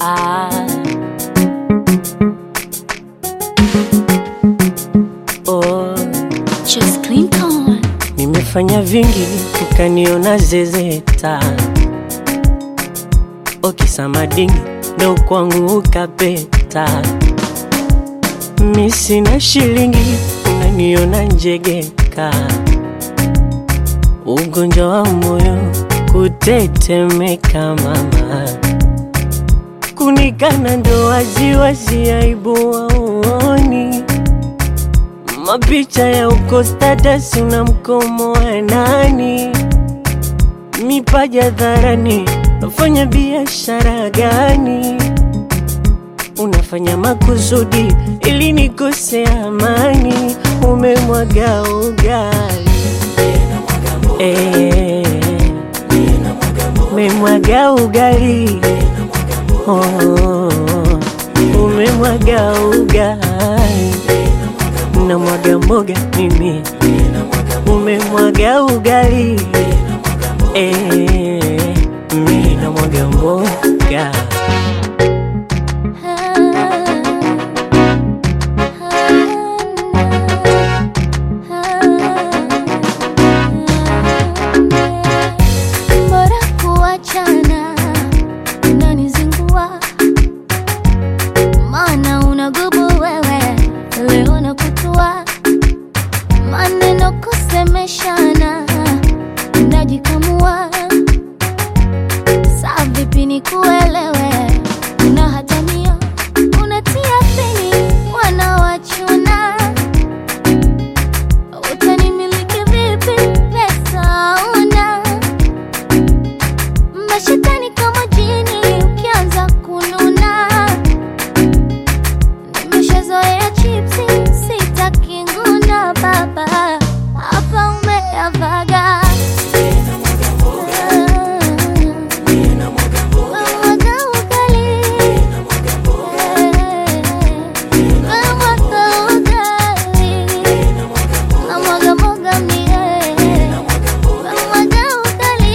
Ah. Oh, Just Clinton. nimefanya vingi ukaniona zezeta, okisamadingi ndo kwangu ukapeta. Mi sina shilingi unaniona njegeka, ugonjwa wa moyo kutetemeka mama, kunikana ndo waziwazi, aibu waoni mapicha ya uko status una mkomo wa nani? Mipaja dharani, nafanya biashara gani? Unafanya makusudi ili nikose amani, umemwaga ugali Eh, umemwaga ugali oh, umemwaga ugali na mwaga mboga mimi, umemwaga ugali eh, mimi na mwaga mboga Bora kuachana, unanizingua maana unagubu wewe, leo nakutua maneno kusemeshana, najikamua saa vipi nikuelewe, una hatamia unatia fini wanawachuna utanimiliki vipi? Pesa una mashetani kama jini, ukianza kununa. Nimeshazoea chipsi, sitaki nguna baba, hapa umeyavaga. Umemwaga ugali. Umemwaga ugali. Namwaga mwaga mie. Namwaga ugali.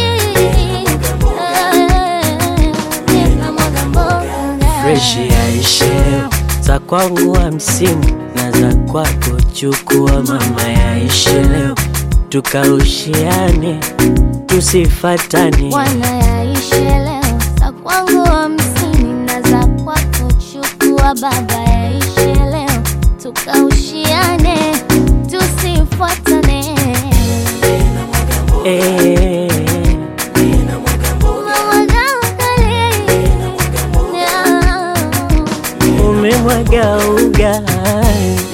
Namwaga mboga. fresh yaishe za kwangu hamsini na za kwako chukua mama yaishe leo tukaushiane tusifatane Bwana yaishe leo, za kwangu hamsini na za kwako chukua baba, yaishe leo tukaushiane, tusifuatane. eh, Umemwaga ugali. umemwaga ugali